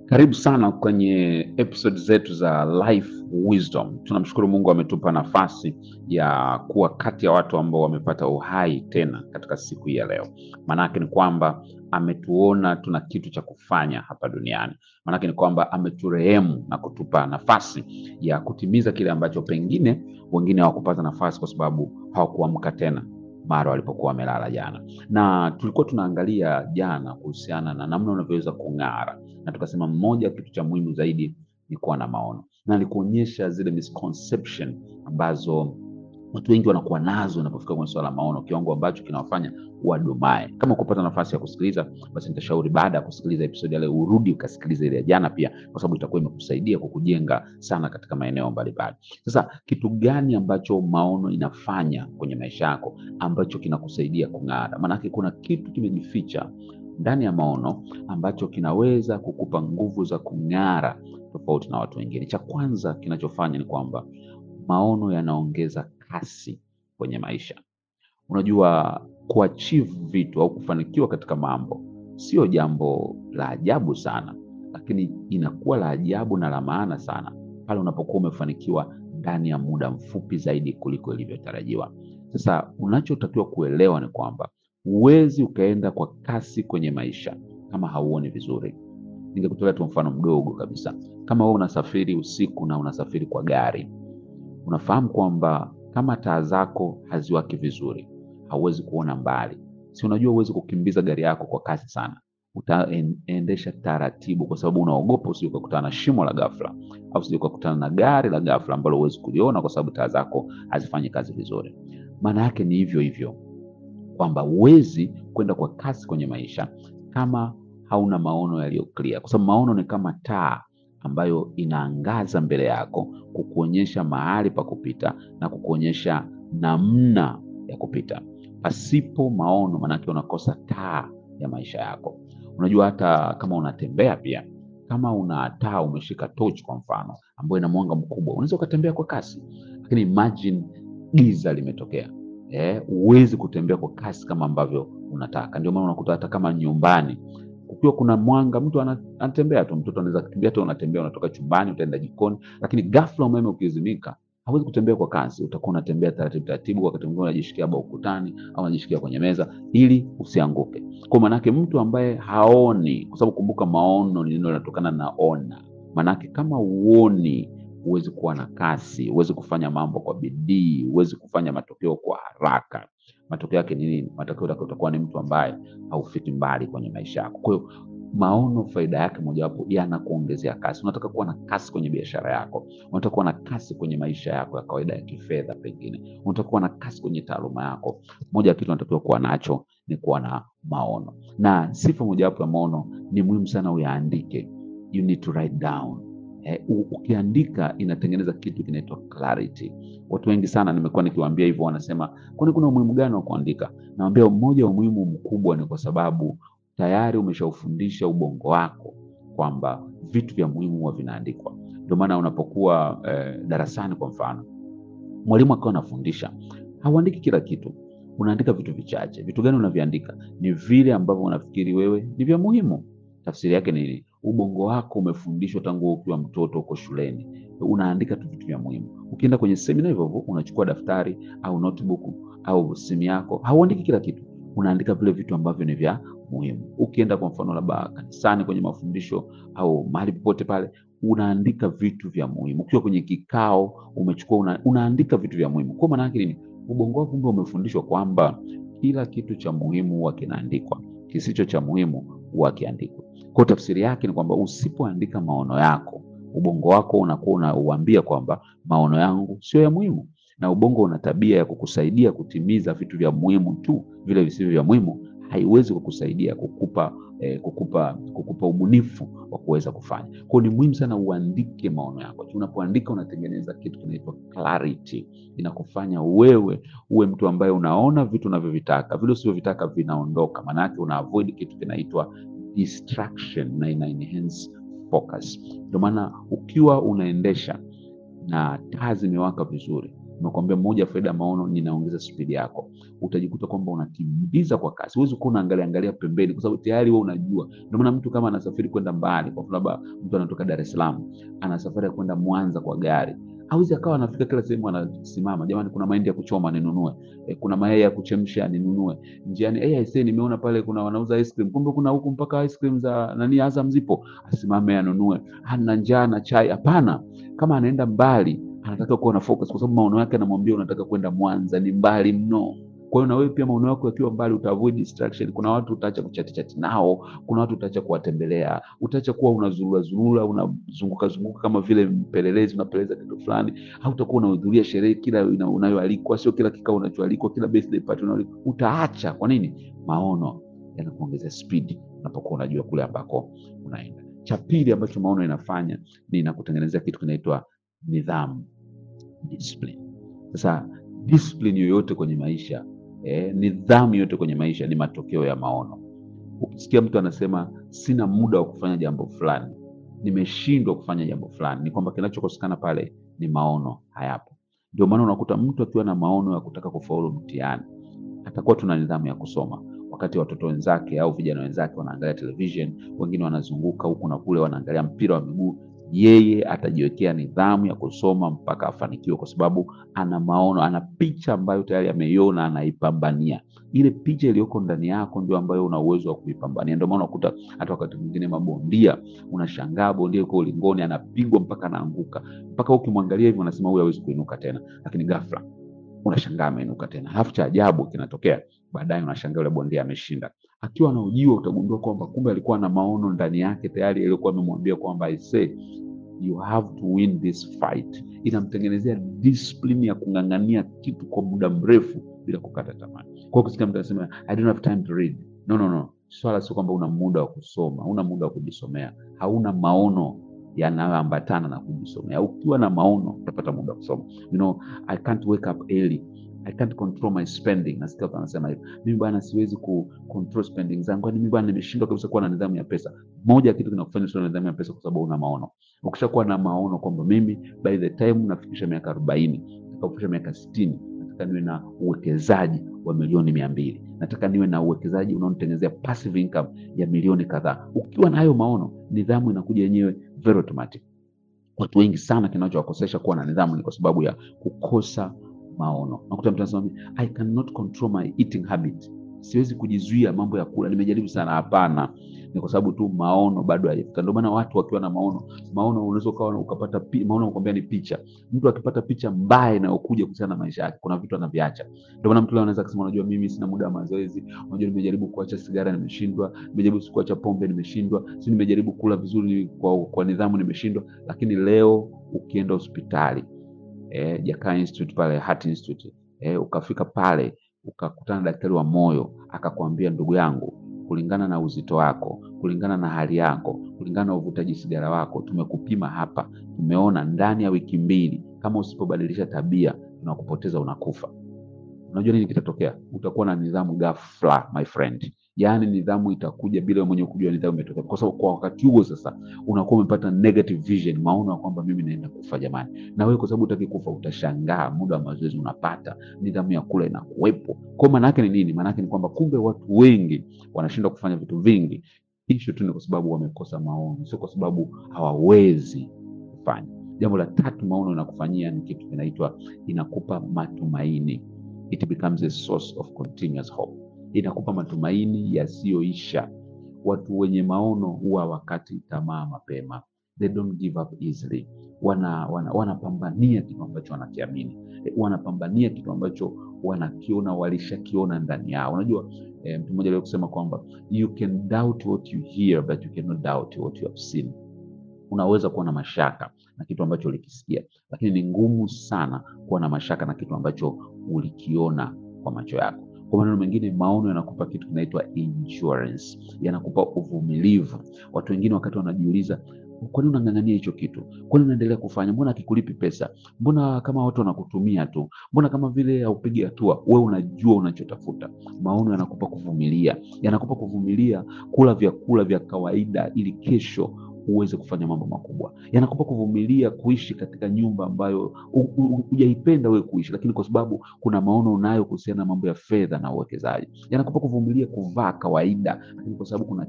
Karibu sana kwenye episode zetu za Life Wisdom. Tunamshukuru Mungu ametupa nafasi ya kuwa kati ya watu ambao wamepata uhai tena katika siku hii ya leo. Maanake ni kwamba ametuona tuna kitu cha kufanya hapa duniani. Maanake ni kwamba ameturehemu na kutupa nafasi ya kutimiza kile ambacho pengine wengine hawakupata nafasi kwa sababu hawakuamka tena mara walipokuwa wamelala jana. Na tulikuwa tunaangalia jana kuhusiana na namna unavyoweza kung'ara, na tukasema mmoja kitu cha muhimu zaidi ni kuwa na maono, na nikuonyesha zile misconception ambazo watu wengi wanakuwa nazo inapofika kwenye swala la maono, kiwango ambacho kinawafanya wadumae. Kama ukupata nafasi ya kusikiliza, basi nitashauri baada ya kusikiliza episodi ya leo urudi ukasikiliza ile ya jana pia, kwa sababu itakuwa imekusaidia kukujenga sana katika maeneo mbalimbali. Sasa kitu gani ambacho maono inafanya kwenye maisha yako ambacho kinakusaidia kung'ara? Maanake kuna kitu kimejificha ndani ya maono ambacho kinaweza kukupa nguvu za kung'ara tofauti na watu wengine. Cha kwanza kinachofanya ni kwamba maono yanaongeza kasi kwenye maisha. Unajua, kuachieve vitu au kufanikiwa katika mambo sio jambo la ajabu sana, lakini inakuwa la ajabu na la maana sana pale unapokuwa umefanikiwa ndani ya muda mfupi zaidi kuliko ilivyotarajiwa. Sasa unachotakiwa kuelewa ni kwamba huwezi ukaenda kwa kasi kwenye maisha kama hauoni vizuri. Ningekutolea tu mfano mdogo kabisa. Kama wewe unasafiri usiku na unasafiri kwa gari, unafahamu kwamba kama taa zako haziwaki vizuri, hauwezi kuona mbali. Si unajua huwezi kukimbiza gari yako kwa kasi sana, utaendesha taratibu, kwa sababu unaogopa usije ukakutana na shimo la ghafla, au usije ukakutana na gari la ghafla ambalo huwezi kuliona kwa sababu taa zako hazifanyi kazi vizuri. Maana yake ni hivyo hivyo kwamba huwezi kwenda kwa kasi kwenye maisha kama hauna maono yaliyo clear, kwa sababu maono ni kama taa ambayo inaangaza mbele yako kukuonyesha mahali pa kupita na kukuonyesha namna ya kupita. Pasipo maono, maanake unakosa taa ya maisha yako. Unajua, hata kama unatembea pia, kama una taa, umeshika torch kwa mfano, ambayo ina mwanga mkubwa, unaweza ukatembea kwa kasi, lakini imagine giza limetokea eh, huwezi kutembea kwa kasi kama ambavyo unataka. Ndio maana unakuta hata kama nyumbani kukiwa kuna mwanga, mtu ana- anatembea tu, mtoto anaweza kukimbia tu, unatembea, unatoka chumbani utaenda jikoni, lakini ghafla umeme ukizimika, hauwezi kutembea kwa kasi, utakuwa unatembea taratibu taratibu, wakati mwingine unajishikia ba ukutani au unajishikia kwenye meza ili usianguke. Kwa maanake mtu ambaye haoni, kwa sababu kumbuka, maono ni neno linatokana na ona. Maanake kama uoni huwezi kuwa na kasi, huwezi kufanya mambo kwa bidii, huwezi kufanya matokeo kwa haraka. Matokeo yake ni nini? Matokeo yake utakuwa ni mtu ambaye haufiki mbali kwenye maisha yako. Kwa hiyo maono, faida yake mojawapo, yanakuongezea kasi. Unataka kuwa na kasi kwenye biashara yako, unataka kuwa na kasi kwenye maisha yako ya kawaida ya kifedha, pengine unataka kuwa na kasi kwenye taaluma yako. Moja ya kitu unatakiwa kuwa nacho ni kuwa na maono, na sifa mojawapo ya maono ni muhimu sana uyaandike. You need to write down. Eh, u- ukiandika inatengeneza kitu kinaitwa clarity. Watu wengi sana nimekuwa nikiwaambia hivyo, wanasema kwani kuna umuhimu gani wa kuandika? Naambia mmoja wa umuhimu mkubwa ni kwa sababu tayari umeshaufundisha ubongo wako kwamba vitu vya muhimu huwa vinaandikwa. Ndio maana unapokuwa eh, darasani kwa mfano, mwalimu akiwa anafundisha hauandiki kila kitu, unaandika vitu vichache. Vitu gani unaviandika? Ni vile ambavyo unafikiri wewe ni vya muhimu. Tafsiri yake ni nini? Ubongo wako umefundishwa tangu ukiwa mtoto uko shuleni, unaandika tu vitu vya muhimu. Ukienda kwenye semina hivyo hivyo, unachukua daftari au notebook au simu yako, hauandiki kila kitu, unaandika vile vitu ambavyo ni vya muhimu. Ukienda kwa mfano labda kanisani kwenye mafundisho au mahali popote pale, unaandika vitu vya muhimu. Ukiwa kwenye kikao umechukua una, unaandika vitu vya muhimu. Kwa maana yake nini? Ubongo wako kumbe umefundishwa kwamba kila kitu cha muhimu huwa kinaandikwa, kisicho cha muhimu huwa kiandikwa. Kwa tafsiri yake ni kwamba usipoandika maono yako, ubongo wako unakuwa unauambia kwamba maono yangu sio ya muhimu, na ubongo una tabia ya kukusaidia kutimiza vitu vya muhimu tu, vile visivyo vya muhimu haiwezi kukusaidia kukupa eh, kukupa kukupa ubunifu wa kuweza kufanya. Kwa hiyo ni muhimu sana uandike maono yako. Unapoandika unatengeneza kitu kinaitwa clarity, inakufanya wewe uwe mtu ambaye unaona vitu unavyovitaka, vile usivyovitaka vinaondoka. Maana yake una avoid kitu kinaitwa distraction na ina enhance focus. Ndio maana ukiwa unaendesha na taa zimewaka vizuri, Nimekuambia moja ya faida ya maono, ninaongeza spidi yako. Utajikuta kwamba unakimbiza kwa kasi, huwezi kuwa unaangalia angalia pembeni, kwa sababu tayari wewe unajua. Ndio maana mtu kama anasafiri kwenda mbali, kwa mfano labda mtu anatoka Dar es Salaam ana safari ya kwenda Mwanza kwa gari, hawezi akawa anafika kila sehemu anasimama, jamani, kuna mahindi ya kuchoma ninunue, e, kuna mayai ya kuchemsha ninunue njiani. Hey, aisee, nimeona pale kuna wanauza ice cream, kumbe kuna huku mpaka ice cream za nani Azam zipo, asimame anunue. Ana njaa na chai? Hapana, kama anaenda mbali anataka kuwa na focus, kwa sababu maono yake anamwambia unataka kwenda Mwanza, ni mbali mno. Kwa hiyo na wewe pia maono yako yakiwa mbali, uta avoid distraction. Kuna watu utaacha kuchati chati nao, kuna watu utaacha kuwatembelea, utaacha kuwa unazurura zurura, unazunguka zunguka kama vile mpelelezi, unapeleza kitu fulani, au utakuwa unahudhuria sherehe kila una- unayoalikwa, sio kila kikao unachoalikwa, kila birthday party unayoalikwa, utaacha. Kwa nini? Maono yanakuongeza speed unapokuwa unajua kule ambako unaenda. Cha pili ambacho maono inafanya ni inakutengenezea kitu kinaitwa nidhamu, discipline. Sasa discipline yoyote kwenye maisha eh, nidhamu yoyote kwenye maisha ni matokeo ya maono. Ukisikia mtu anasema sina muda wa kufanya jambo fulani, nimeshindwa kufanya jambo fulani, ni kwamba kinachokosekana pale ni maono, hayapo. Ndio maana unakuta mtu akiwa na maono ya kutaka kufaulu mtihani, atakuwa tuna nidhamu ya kusoma, wakati watoto wenzake au vijana wenzake wanaangalia television, wengine wanazunguka huku na kule, wanaangalia mpira wa miguu, yeye atajiwekea nidhamu ya kusoma mpaka afanikiwe, kwa sababu ana maono, ana picha ambayo tayari ameiona, anaipambania. Ile picha iliyoko ndani yako ndio ambayo una uwezo wa kuipambania. Ndio maana unakuta hata wakati mwingine mabondia, unashangaa bondia yuko ulingoni, anapigwa mpaka anaanguka, mpaka ukimwangalia hivi unasema huyu hawezi kuinuka tena, lakini ghafla unashangaa ameinuka tena. Halafu cha ajabu kinatokea baadaye, unashangaa yule bondia ameshinda. Akiwa anahojiwa, utagundua kwamba kumbe alikuwa na maono ndani yake tayari yaliyokuwa amemwambia kwamba I say you have to win this fight. Inamtengenezea discipline ya kung'ang'ania kitu kwa muda mrefu bila kukata tamaa. Kwa hiyo kusikia mtu anasema I don't have time to read. No, no, no. Swala sio kwamba una muda wa kusoma, una muda wa kujisomea, hauna maono yanayoambatana na kujisomea. Ukiwa na maono utapata muda wa kusoma. You know, I can't wake up early. I can't control my spending. Nasikia watu wanasema hivyo. Mimi bwana siwezi ku control spending zangu. Kwani mimi bwana nimeshindwa kabisa kuwa na nidhamu ya pesa. Moja ya kitu kinakufanya usiwe na nidhamu ya pesa kwa sababu una maono. Ukishakuwa na maono kwamba mimi by the time nafikisha miaka arobaini, nataka miaka sitini, nataka niwe na uwekezaji wa milioni mia mbili, nataka niwe na uwekezaji unaonitengenezea passive income ya milioni kadhaa. Ukiwa na hayo maono, nidhamu inakuja yenyewe very automatic. Watu wengi sana kinachowakosesha kuwa na nidhamu ni kwa sababu ya kukosa maono. Nakuta mtu anasema I cannot control my eating habit, siwezi kujizuia mambo ya kula, nimejaribu sana. Hapana, ni kwa sababu tu maono bado hayajafika. Ndio maana watu wakiwa na maono, maono unaweza ukawa ukapata pi, maono nakwambia ni picha. Mtu akipata picha mbaya inayokuja kuhusiana na maisha yake, kuna vitu anaviacha. Ndio maana mtu leo anaweza kusema, unajua mimi sina muda wa mazoezi, unajua nimejaribu kuacha sigara nimeshindwa, nimejaribu kuacha pombe nimeshindwa, si nimejaribu kula vizuri kwa, kwa nidhamu nimeshindwa. Lakini leo ukienda hospitali eh, Jakaya Institute pale Heart Institute eh, ukafika pale ukakutana na daktari wa moyo akakwambia, ndugu yangu, kulingana na uzito wako, kulingana na hali yako, kulingana na uvutaji sigara wako, tumekupima hapa, tumeona ndani ya wiki mbili, kama usipobadilisha tabia tunakupoteza, unakufa. Unajua nini kitatokea? Utakuwa na nidhamu ghafla, my friend. Yaani nidhamu itakuja bila wewe mwenyewe kujua nidhamu imetokea, kwa sababu kwa wakati huo sasa unakuwa umepata negative vision, maono ya kwamba mimi naenda kufa jamani. Na wewe kwa sababu utaki kufa, utashangaa muda wa mazoezi unapata, nidhamu ya kula inakuwepo. Kwa maana yake ni nini? Maana yake ni kwamba kumbe watu wengi wanashindwa kufanya vitu vingi, issue tu ni kwa sababu wamekosa maono, sio kwa sababu hawawezi kufanya. Jambo la tatu maono inakufanyia ni kitu kinaitwa, inakupa matumaini. It becomes a source of continuous hope inakupa matumaini yasiyoisha. Watu wenye maono huwa wakati tamaa mapema, they don't give up easily. Wana, wana, wanapambania kitu ambacho wanakiamini, wanapambania kitu ambacho wanakiona, walishakiona ndani yao. Unajua eh, mtu mmoja aliwahi kusema kwamba you can doubt what you hear but you cannot doubt what you have seen. Unaweza kuwa na mashaka na kitu ambacho ulikisikia, lakini ni ngumu sana kuwa na mashaka na kitu ambacho ulikiona kwa macho yako. Kwa maneno mengine, maono yanakupa kitu kinaitwa endurance, yanakupa uvumilivu. Watu wengine wakati wanajiuliza, kwa nini unang'ang'ania hicho kitu? Kwa nini unaendelea kufanya? Mbona akikulipi pesa? Mbona kama watu wanakutumia tu? Mbona kama vile haupigi hatua? Wewe unajua unachotafuta. Maono yanakupa kuvumilia, yanakupa kuvumilia kula vyakula vya kawaida ili kesho uweze kufanya mambo makubwa. Yanakupa kuvumilia kuishi katika nyumba ambayo hu- hu- hujaipenda wewe kuishi, lakini kwa sababu kuna maono unayo kuhusiana na mambo ya fedha na uwekezaji. Yanakupa kuvumilia kuvaa kawaida, lakini kwa sababu kuna